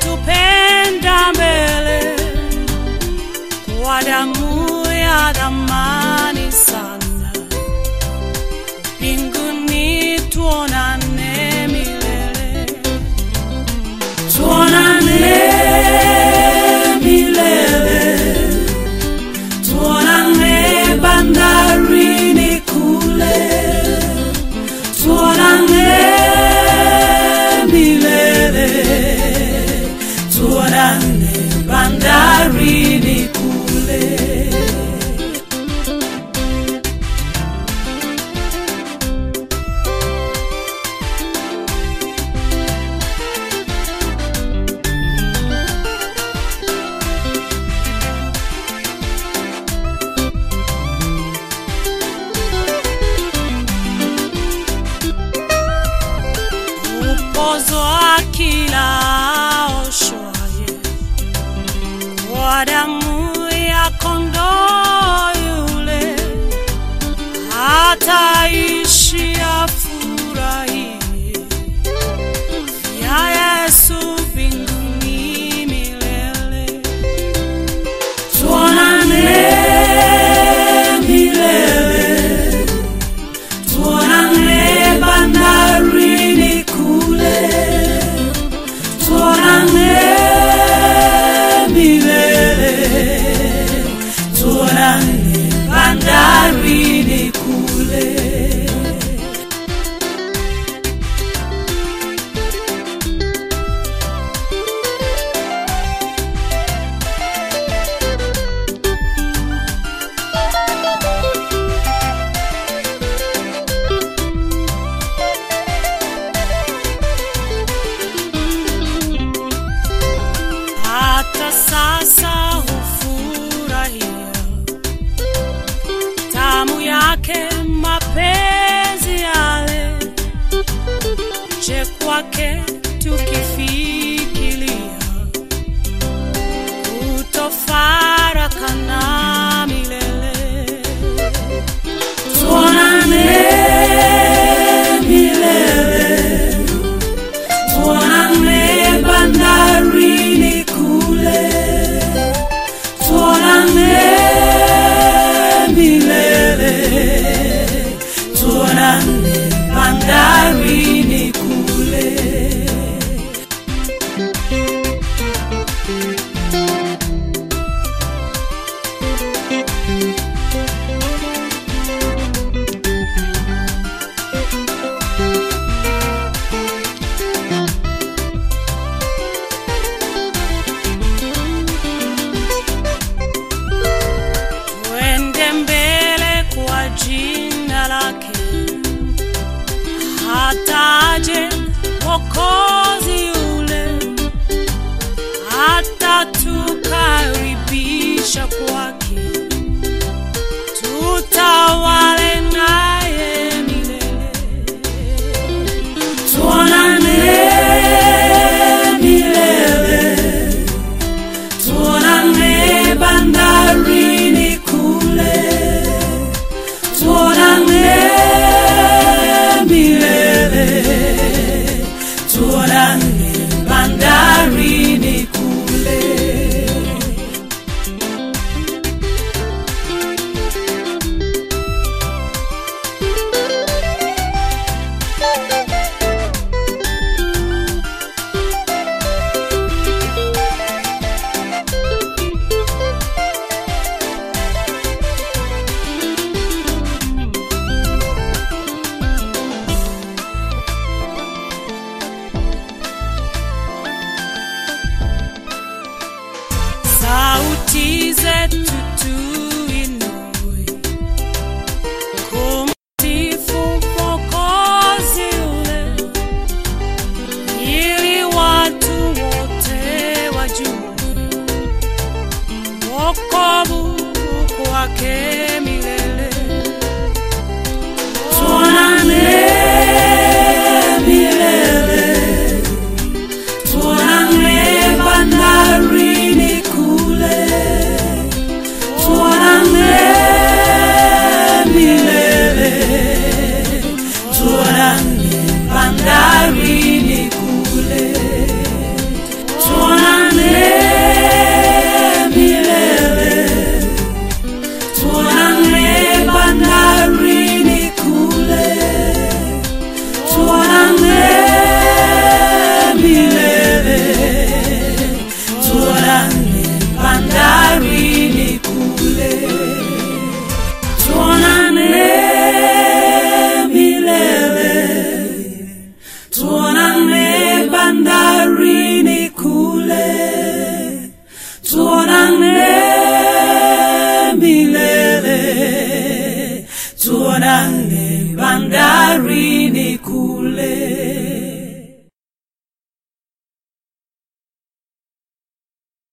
alitupenda mbele kwa damu ya dhamani sana. Mbinguni tuonane milele, tuonane milele, tuonane bandarini kule, tuonane milele, tuonane bandarini kule. upozwa kila oshwaye kwa damu ya kondoo yule, hataishi afurahie ya Yesu mbinguni milele. Tuonane milele tuonane bandarini kule, tuonane milele, tuonane bandarini kule. hata sasa hufurahia tamu yake mapenzi yale, je kwake tukifikiria kutofarakana milele, tuonane milele tuonane bandarini kule, tuonane milele, tuonane bandarini kule. Tuende mbele kwa jina lake, hataje Mwokozi yule, atatukaribisha kwake, tutawale naye milele. Tuonane milele tuonane bandarini kule, tuonane milele, tuonane bandarini kule. sauti zetu tuinue kumsifu Mwokozi yule, ili watu wote wajue wokovu kwake